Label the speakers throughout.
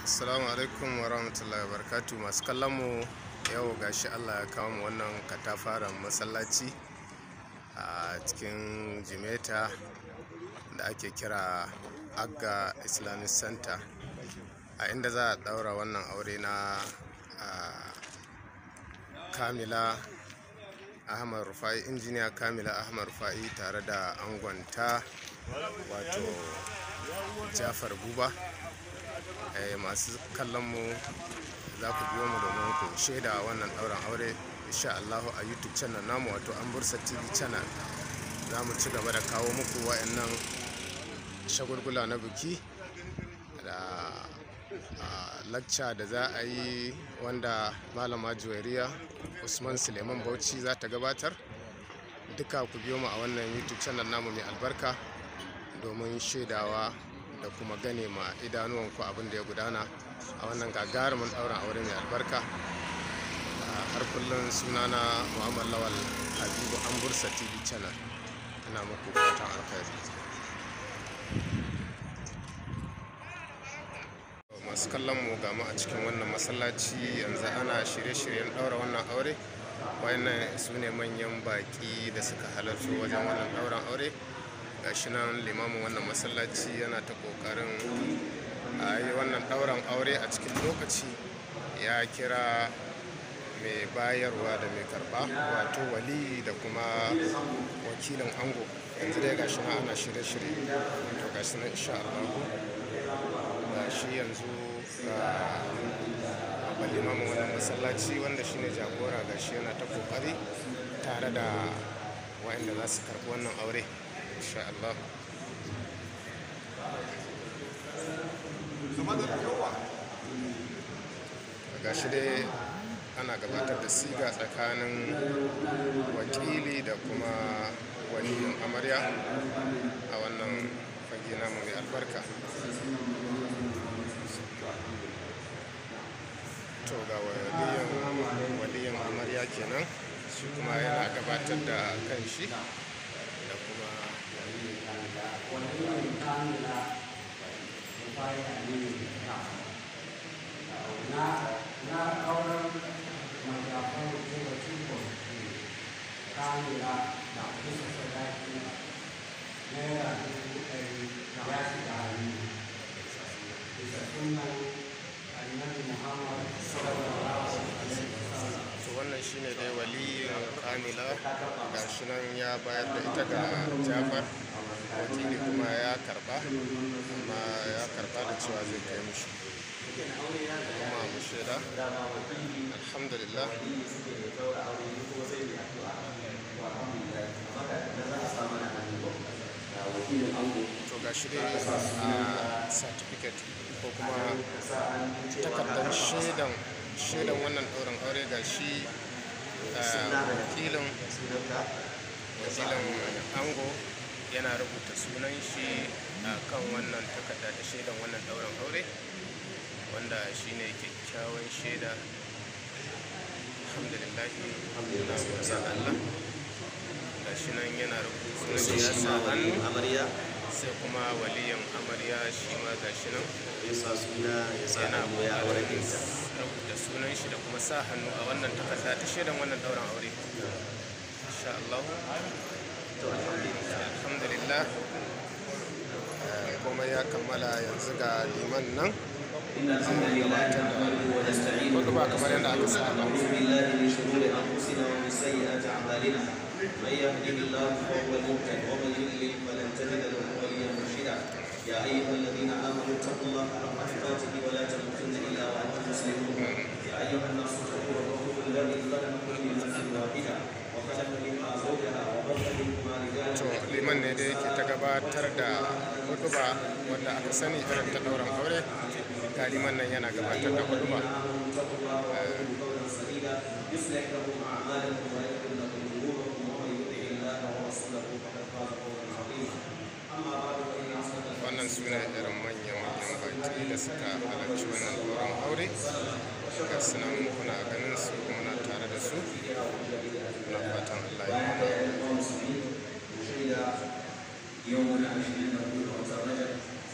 Speaker 1: Assalamu alaikum wa rahmatullahi wa barakatu masu kallon mu yau gashi Allah ya kawo mu wannan katafaren masallaci a cikin Jimeta da ake kira Agga Islamic Center a inda za a daura wannan aure na ah, Kamila Ahmad Rufai injiniya Kamila Ahmad Rufai tare da angonta wato Jafar Buba eh, masu kallon mu za ku biyo mu domin ku shaida wannan ɗaurin aure insha Allah a YouTube channel namu wato Ambursa TV channel za mu ci gaba da kawo muku wayannan shagulgula na biki da ah, lacca da za a yi wanda malama juwairiya usman suleiman bauchi za ta gabatar duka ku biyo mu a wannan youtube channel namu mai albarka domin shaidawa da kuma gane ma idanuwanku abin da ya gudana a wannan gagarumin ɗaurin aure mai albarka Ah, har kullum sunana muhammad lawal habibu ambursa tv channel ina muku fatan alkhairi masu kallon mu ga mu a cikin wannan masallaci yanzu ana shirye-shiryen ɗaura wannan aure wayannan su ne manyan baƙi da suka halarci wajen wannan ɗauran aure gashi nan limamin wannan masallaci yana ta ƙoƙarin a yi wannan ɗauran aure a cikin lokaci ya kira mai bayarwa da mai karɓa wato wali da kuma wakilin ango yanzu dai gashi nan ana shirye-shirye to gashi nan insha Allah ga shi yanzu ga limamin wannan masallaci wanda shine jagora ga shi yana ta kokari tare da waɗanda za su karɓi wannan aure insha Allah ga shi dai ana gabatar da siga tsakanin wakili da kuma waliyin amarya a wannan fage namu mai albarka to ga waliyan waliyan amarya kenan shi kuma yana gabatar da kan shi da kuma
Speaker 2: na auren matafan kuma cikon kamila da kusa sadaki naira dubu ɗari ya shiga hannu bisa sunan annabi muhammad sallallahu alaihi wasallam
Speaker 1: to wannan shine dai waliyin kamila ga shi nan ya bayar da ita ga jafar wakili kuma ya karba amma ya karba da cewa zai kai mishi kuma mu shaida alhamdulillah to ga shi dai a certificate ko kuma takardar shaidan shaidan wannan ɗaurin aure ga shi wakilin wakilin ango yana rubuta sunan shi a kan wannan takarda ta shaidan wannan ɗaurin aure wanda shi ne kyakkyawan shaida alhamdulillahi muna godiya ga Allah ga shi nan yana rubuta sunan shi ya sa hannu
Speaker 3: amarya
Speaker 1: sai kuma waliyan amarya shi ma ga shi nan
Speaker 3: ya sa suna ya sa
Speaker 1: yana
Speaker 3: hannu ya aure
Speaker 1: kokarin
Speaker 3: ta
Speaker 1: rubuta sunan shi da kuma sa hannu a wannan takarda ta shaidan wannan dauran aure insha Allah
Speaker 3: to alhamdulillah
Speaker 1: alhamdulillah eh, komai ya kammala yanzu ga liman nan
Speaker 3: إن الحمد لله نحمده ونستعينه
Speaker 1: hudu ba kamar yadda aka saba
Speaker 3: ونعوذ بالله من شرور أنفسنا ومن سيئات أعمالنا من يهده الله فهو المهتد ومن يضلل فلن تجد له وليا مرشدا يا أيها الذين آمنوا اتقوا الله حق تقاته ولا تموتن إلا وأنتم مسلمون يا أيها الناس اتقوا ربكم الذي خلقكم من نفس واحدة وخلق منها زوجها وبث منهما رجالا
Speaker 1: to liman ne da yake ta gabatar da huduba wanda aka sani irin ta dauran aure ga liman nan yana gabatar da huduba
Speaker 3: اتقوا الله وقولوا قولا سديدا يصلح لكم اعمالكم ويغفر لكم ذنوبكم ومن يطع الله ورسوله فقد فاز فوزا عظيما اما بعد فان اصدق
Speaker 1: wannan suna irin manya-manyan baki da suka halarci wannan dauran aure ga sunan kuna ganin su muna tare da su na fatan Allah ya mana
Speaker 3: المسلمين شهد يومنا 20 رجب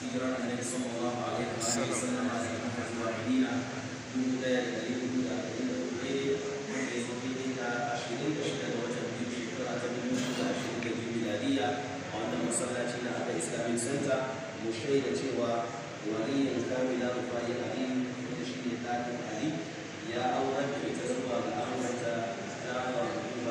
Speaker 3: hijirar annabi sallallahu alaihi wa sallam a cikin zuwa madina dubu ɗaya da ɗari hudu da arba'in da hudu daidai wanda ya zo daidai da ashirin da shida da watan biyu shekara ta dubu biyu da ashirin da biyu miladiya a wannan masallaci na Ada Islamic Center mu shaida cewa waliyin kamila rufai ali wanda shi ne ɗakin ali ya aurar da ita zuwa ga amurta ta faruwa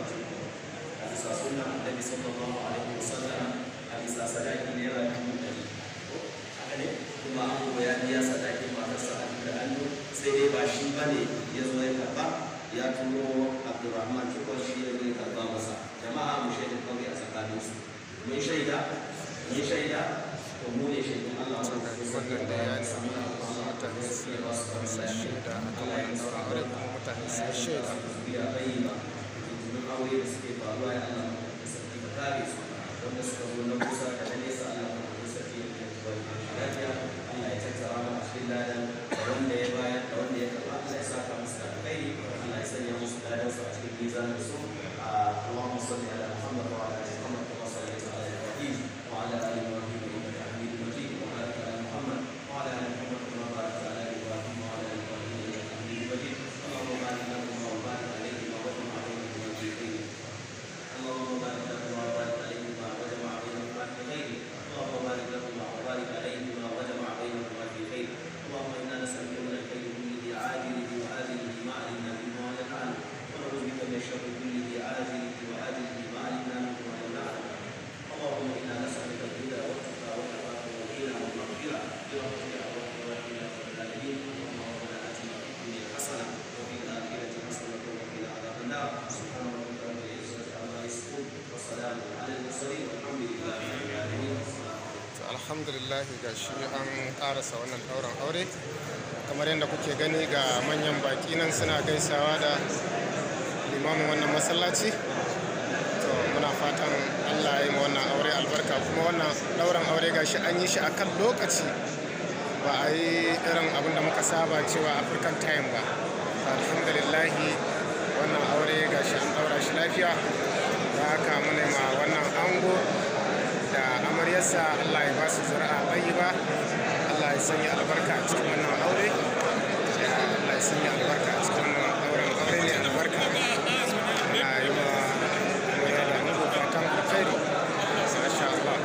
Speaker 3: a bisa sunan annabi sallallahu alaihi wasallam a bisa sadaki naira dubu ɗari haka ne kuma an ya biya sadakin matarsa a da hannu sai dai ba shi ba ne ya zo ya karba ya turo abdurrahman cikon shi ya zai karba masa jama'a mu shaida kawai a tsakaninsu mun shaida mun shaida to mu ne shaidun Allah wanda ke
Speaker 1: wannan da ya nemi mutane su yi masa shaida a kan wannan ɗaurin aure kuma mutane su yi shaida
Speaker 3: ya bayyana domin aure da suke faruwa ya Allah da sarki ka kare su wanda suka zo na kusa da na nesa Allah da sarki ya kai zuwa lafiya Allah ya tattara mu a cikin ladan da wanda ya bayar da wanda ya karba Allah ya saka musu da alkhairi Allah ya sanya musu ladan su a cikin mizanin su Allahumma salli ala Muhammad wa ala ali Muhammad kama sallaita ala Ibrahim wa ala ali Ibrahim innaka Hamidum Majid wa barik ala Muhammad wa ala ali Muhammad kama barakta ala Ibrahim wa ala ali Ibrahim innaka Hamidum Majid اللهم بارك لنا وبارك عليهما وجمع بينهما في خير اللهم بارك لهما وبارك عليهما وجمع بينهما في خير اللهم بارك لهما وبارك عليهما وجمع بينهما في خير اللهم انا نسالك من الخير كله عاجله واجله ما علمنا منه وما لم نعلم ونعوذ بك من الشر كله عاجله واجله ما علمنا منه وما لم نعلم اللهم انا نسالك الهدى والتقى والعفاف والغنى والمغفره برحمتك يا ارحم الراحمين يا رب العالمين اللهم ربنا اتنا في الدنيا حسنه وفي الاخره حسنه وقنا عذاب النار سبحان ربك رب العزه عما يصفون وسلام على المرسلين والحمد لله رب العالمين
Speaker 1: to alhamdulillah ga shi an karasa wannan ɗaurin aure kamar yadda kuke gani ga manyan baki nan suna gaisawa da limamin wannan masallaci to muna fatan allah ya yi ma wannan aure albarka kuma wannan ɗaurin aure ga shi an yi shi akan lokaci ba a yi irin abin da muka saba cewa african time ba alhamdulillah wannan aure ga shi an ɗaura shi lafiya da haka muna ma wannan ango da amaryarsa Allah ya ba su zuri'a ba Allah ya sanya albarka a cikin wannan aure Ya Allah ya sanya albarka a cikin wannan auren aure ne albarka na yi wa amarya da ango fatan alkhairi masha Allah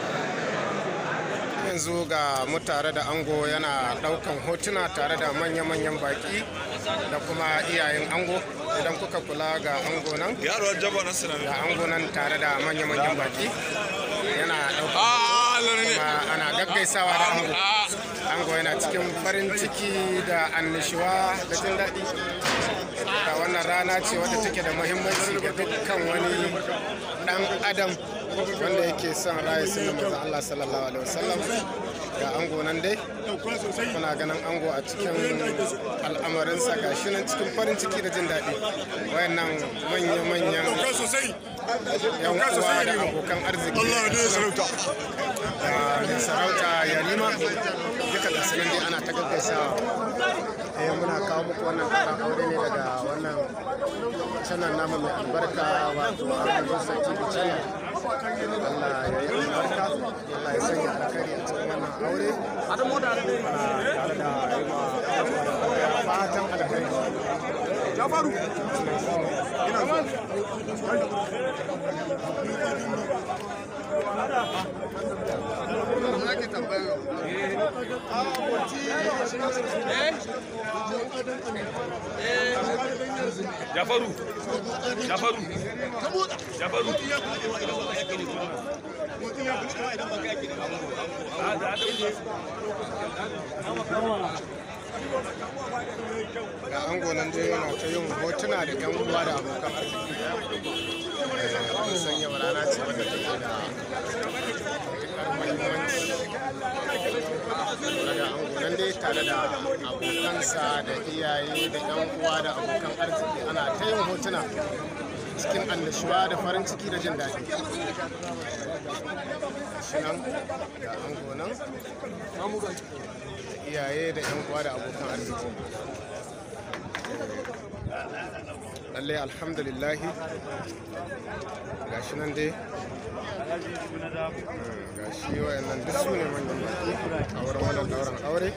Speaker 1: yanzu ga mu tare da ango yana daukan hotuna tare da manya-manyan baki da kuma iyayen ango idan kuka kula ga ango nan
Speaker 4: yaro jaba na sinami
Speaker 1: ga ango nan tare da manya-manyan baki yana daukan kuma ana gaggaisawa da ango ango yana cikin farin ciki da annishuwa da jin daɗi da wannan rana ce wadda take da muhimmanci ga dukkan wani ɗan adam wanda yake son raya sunan manzon Allah sallallahu alaihi wasallam ga ango nan dai kuna ganin ango a cikin al'amarinsa ga shi nan cikin farin ciki da jin daɗi wayannan manya-manyan yan uwa da abokan arziki
Speaker 4: Allah ne ya sarauta
Speaker 1: da mai sarauta yarima duka da sunan dai ana ta gaggaisawa eh muna kawo muku wannan karan aure ne daga wannan channel namu mai albarka wato Abuja TV channel Allah ya yi albarka Allah ya sanya alkhairi a cikin wannan aure ana tare da aima fatan alkhairi
Speaker 4: jafaru ina zuwa jafaru jafaru jafaru
Speaker 1: ga ango nan dai yana ta yin hotuna da yan uwa da abokan arziki Eh, an san yau rana ce wadda take da matuƙar muhimmanci daga ango nan dai tare da abokansa da iyaye da yan uwa da abokan arziki ana ta yin hotuna cikin annashuwa da farin ciki da jin daɗi shi nan ga ango nan da iyaye da yan uwa da abokan arziki lallai alhamdulillahi gashi nan dai gashi wayannan duk su ne manyan baki a wurin wannan dauran aure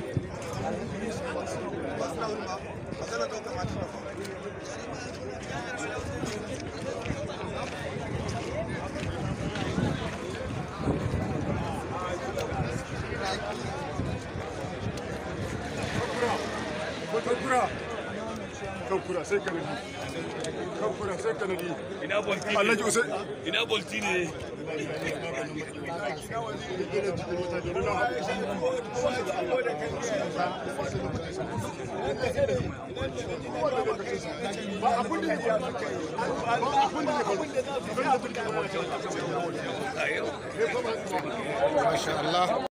Speaker 5: Kankura. Kankura sai kanadi. Kankura sai kanadi.
Speaker 4: ina bolti ne
Speaker 5: Alhaji Usai.
Speaker 4: ina bolti ne
Speaker 5: Ba abun da ya faru. Ba abun da ya faru.
Speaker 1: masha Allah